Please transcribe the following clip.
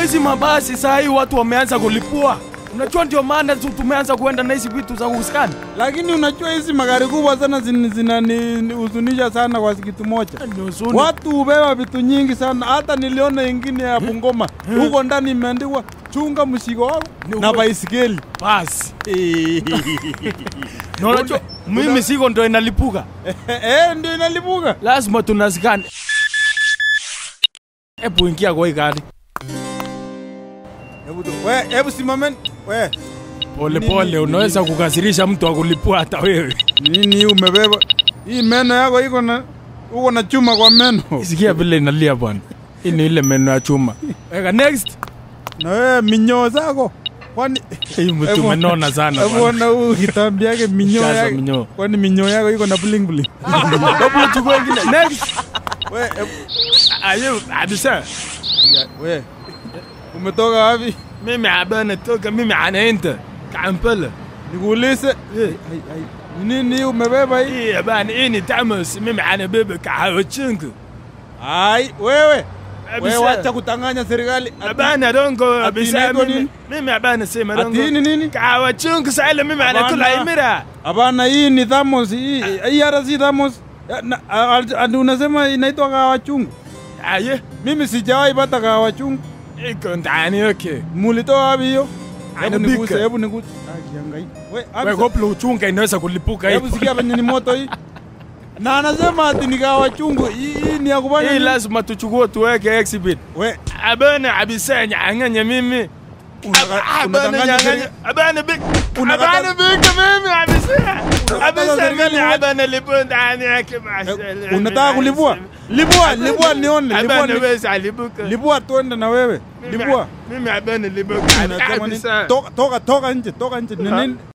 hizi mabasi saa hii watu wameanza kulipua. Unajua ndio maana tu tumeanza kuenda na hizi vitu za kuskani. Lakini unajua hizi magari kubwa sana zin- zinanihuzunisha sana kwa kitu moja. Ni huzuni. Watu hubeba vitu nyingi sana, hata niliona ingine ya Bungoma huko ndani imeandikwa chunga mzigo wako Ni na ukweli. baisikeli. Basi. Na unajua mimi siko ndo inalipuka. Eh, ndio inalipuka. Lazima tunaskani. Hebu ingia kwa hii gari. Hebu tu- we, hebu simameni. We, Pole Nini- pole, nini- unaweza kukasirisha mtu akulipua hata wewe. nini hii umebeba? Hii meno yako iko na uko na chuma kwa meno. Sikia vile inalia bwana. Hii ni ile meno ya chuma. Weka next. Na wewe minyoo zako. Kwani Hii mtu Hebu- umenona sana hebu bwana. ona huu kitambi yake minyoo Jaza yake. minyoo. Kwani minyoo yako iko na bling bling. Hebu chukua ingine. Next. We, hebu Ayo, abisa. ya, we. Umetoka wapi? Mimi abana toka mimi anaenda Kampala. Nikuulize. Ai, ai. Ni Nini hii umebeba hii? Hii bana hii ni Tamas, mimi anabeba kahawa chungu. Ai, wewe. Wewe Abisa. wacha kutanganya serikali. Ati- Abana dongo Ati abisa inaitwa mimi. nini? Mimi abana sema Ati dongo. hii ni nini? Kahawa chungu sasa mimi anakula Hapana. imira. Hapana, hii ni thamos. Hii hii hata si thamos. Ya, na- a- a- ati unasema inaitwa kahawa chungu. Aye, Mimi sijawahi pata kahawa chungu. iko ndani okay. Mulitoa wapi hiyo? Hebu Anapika. niguse, hebu niguse. Ah, kiangai. We, Wewe Abisa, koplo uchunga inaweza kulipuka hebu hivi. sikia venye ni moto hii. Na anasema ati ni kahawa chungu. Hii hii ni ya kufanya Hii nini? lazima tuchukue tuweke exhibit. We, Abana abisa nyang'anya mimi. unaka- Abana unadanganya nyang'anya. serikali. Abana big. Unakata- Abana big mimi abisa. Abisa serikali mimi wote. abana lipo ndani yake Eh, mashallah. Unataka kulipua? Lipua, lipua nione, lipua. Abana ni- wewe alibuka. Lipua tuende na wewe. Lipua. Mimi abana libuka. Unasema nini? Abisa. Toka toka toka nje, toka nje. Ni Ha? nini?